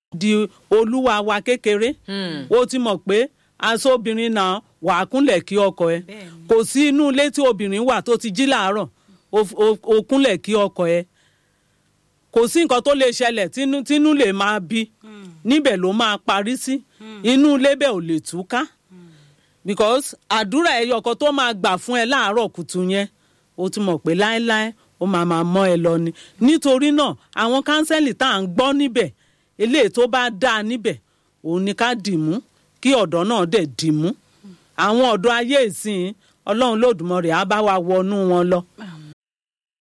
di olúwa wa kékeré ó ti mọ̀ pé aṣọ obìnrin náà wà á kúnlẹ̀ kí ọkọ ẹ Bẹ́ẹ̀ni. kò sí inú ilé tí obìnrin wà tó ti jí làárọ̀ ó- ó- ó kúnlẹ̀ kí ọkọ ẹ kò sí nǹkan tó lè ṣẹlẹ̀ tínú tínú lè máa bí níbẹ̀ ló máa parí sí inú ilé bẹ́ẹ̀ ò lè túká because àdúrà ẹyọ kan tó máa gbà fún ẹ láàárọ̀ kùtù yẹn ó ti mọ̀ pé láéláé ó máa máa mọ́ ẹ lọ ni nítorí náà àwọn kánsẹ́lì tá à ń gbọ́ níbẹ̀ eléyìí tó bá dáa níbẹ̀ òun ni ká dìmú kí ọ̀dọ́ náà dẹ̀ dìmú àwọn ọ̀dọ́ ayé ìsìn ọlọ́run lòdùmọ̀rẹ́ á bá wa wọnú wọn lọ